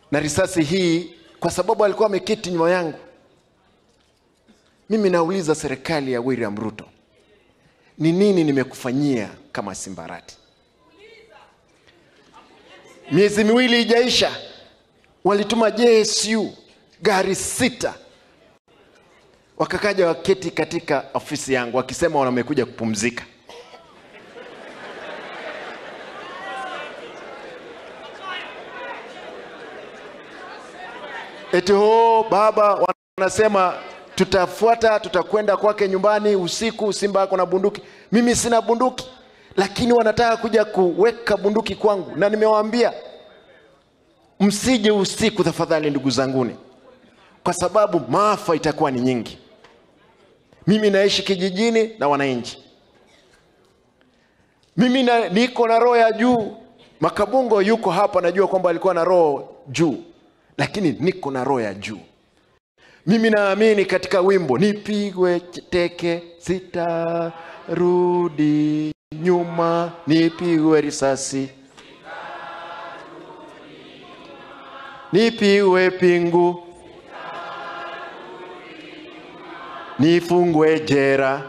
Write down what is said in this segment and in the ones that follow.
na risasi hii kwa sababu alikuwa ameketi nyuma yangu. Mimi nauliza serikali ya William Ruto, ni nini nimekufanyia kama Simbarati? Miezi miwili ijaisha, walituma JSU gari sita, wakakaja waketi katika ofisi yangu wakisema wamekuja kupumzika. Eti ho baba, wanasema tutafuata, tutakwenda kwake nyumbani usiku. Simba ako na bunduki, mimi sina bunduki, lakini wanataka kuja kuweka bunduki kwangu, na nimewaambia msije usiku tafadhali, ndugu zanguni, kwa sababu maafa itakuwa ni nyingi. Mimi naishi kijijini na wananchi, mimi na, niko na roho ya juu. Makabungo yuko hapa, najua kwamba alikuwa na roho juu, lakini niko na roho ya juu. Mimi naamini katika wimbo nipigwe teke sitarudi nyuma, nipigwe risasi nipigwe pingu nifungwe jera.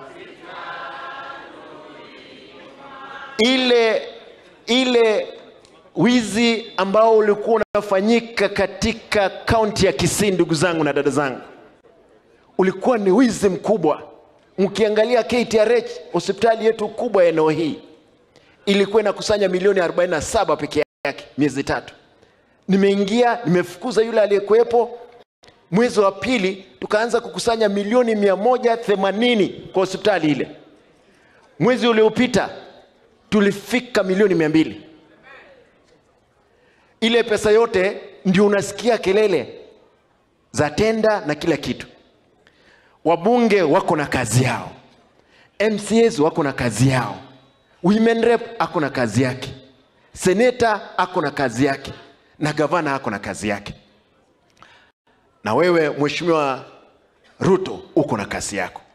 Ile ile wizi ambao ulikuwa unafanyika katika kaunti ya Kisii, ndugu zangu na dada zangu, ulikuwa ni wizi mkubwa. Mkiangalia KTRH, hospitali yetu kubwa ya eneo hii, ilikuwa inakusanya milioni 47 peke yake miezi tatu. Nimeingia, nimefukuza yule aliyekuwepo. Mwezi wa pili tukaanza kukusanya milioni mia moja themanini kwa hospitali ile. Mwezi uliopita tulifika milioni mia mbili. Ile pesa yote ndio unasikia kelele za tenda na kila kitu. Wabunge wako na kazi yao, MCAs wako na kazi yao, women rep ako na kazi yake, seneta ako na kazi yake, na gavana ako na kazi yake, na wewe mheshimiwa Ruto uko na kazi yako.